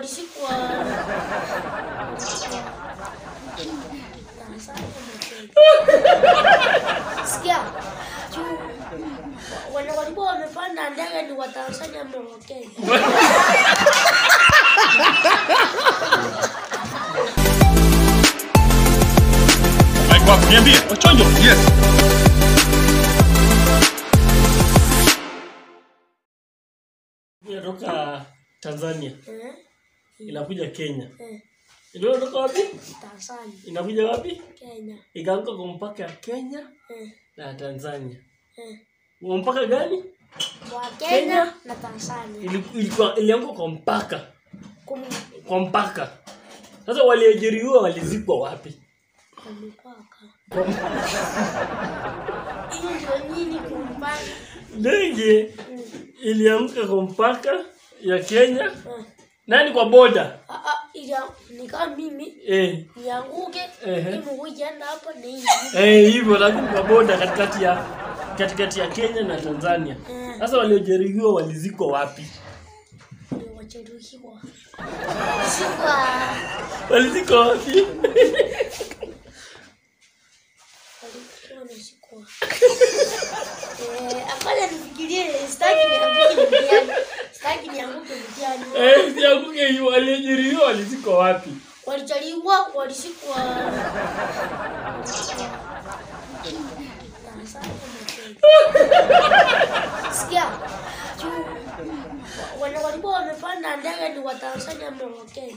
walishikwa sikia juu wenye walikuwa wamepanda ndege ni wa Tanzania ama wa Kenya Mike wako niambie, wachonjo. Yes. inatoka Tanzania eh? inakuja Kenya. Eh, Ndio inatoka wapi? Tanzania Inakuja wapi? Kenya Ikaanguka kwa mpaka ya Kenya eh, na Tanzania. eh. Kwa mpaka gani? wa Kenya na Tanzania Ili- Ilikuwa ilianguka kwa mpaka, Kum- kwa mpaka. Sasa waliojeruhiwa walizikwa wapi? kwa mipaka Kwa hiyo ndio nini kumpaka ndege ilianguka kwa mpaka ya Kenya, eh. nani kwa boda Ah, ah, ila nikaa mimi eh, nianguke Ehe. imukujaenda hapa ni hivi eh, hivyo lakini kwa boda katikati ya katikati ya Kenya na Tanzania. Mm. Sasa waliojeruhiwa walizikwa wapi? ndio wajeruhiwa shikwa Walizikwa wapi? walikuwa wanashikwa eh afanya nifikirie sitaki nianguke mtihani sitaki nianguke mtihani Eh, sianguke hiyo waliojeruhiwa walizikwa wapi? walijaliwa walishikwa sikia juu wenye walikuwa wamepanda ndege ni wa Tanzania ama wa Kenya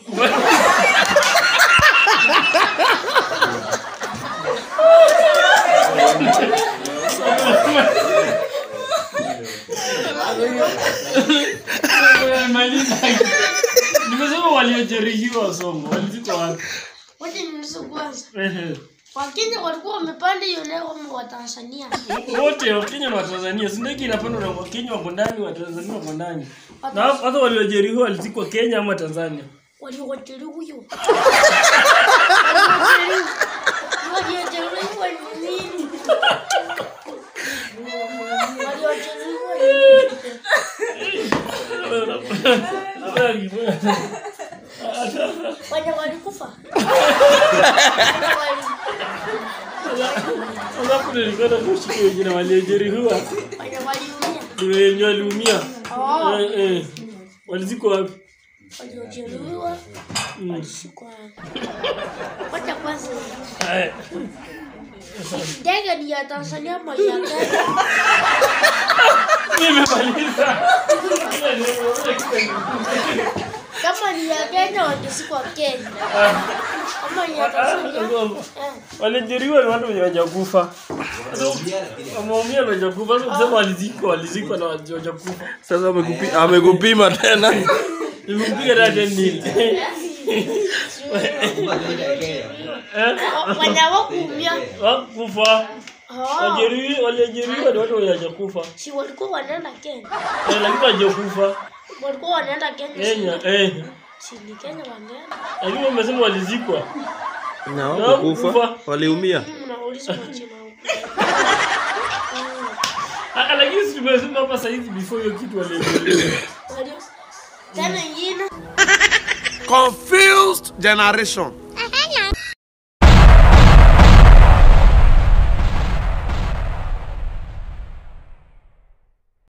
Nimesema waliojeruhiwa somo walizikwa wapi? wote ni nusu kwanza Ehe. Wakenya walikuwa wamepanda hiyo ndege kama wa Tanzania wote Wakenya na Watanzania, si ndege inapandwa na Wakenya wako ndani, Watanzania wako ndani. Na hata waliojeruhiwa walizikwa Kenya ama Tanzania? waliojeruhiwa waliojeruhiwa ni nini? Waliojeruhiwa ni nini? wenye walikufa Wenye wali- Alafu nilikuwa na kushika wengine waliojeruhiwa wenye waliumia ni wenye waliumia. Oh. Eh, eh. Walizikwa wapi? waliojeruhiwa Mm. walishikwa wacha kwanza Haya. ndege ni ya Tanzania ama ya Kenya Nimemaliza. kama ni ya Kenya wangeshikwa Kenya kama ni ya Tanzania eh, Walijeruhiwa ni watu wenye hawajakufa. Wameumia na hawajakufa. Sasa kusema walizikwa, walizikwa na hawajakufa. Sasa amekupi, amekupima tena. Nimempiga dada nini? Eh? wenye hawakuumia Wakufa. oh, Wajeruhiwa, waliojeruhiwa ni watu wenye hawajakufa. si walikuwa wanaenda Kenya Eh, lakini hawajakufa. walikuwa wanaenda Kenya Kenya, eh. si ni Kenya wangeenda Lakini wamesema walizikwa. Na hawakukufa, hawakukufa, waliumia. mnauliza majina Ah, lakini si tumesema hapa sasa hivi before hiyo kitu waliojeruhiwa. tena ingine Confused generation.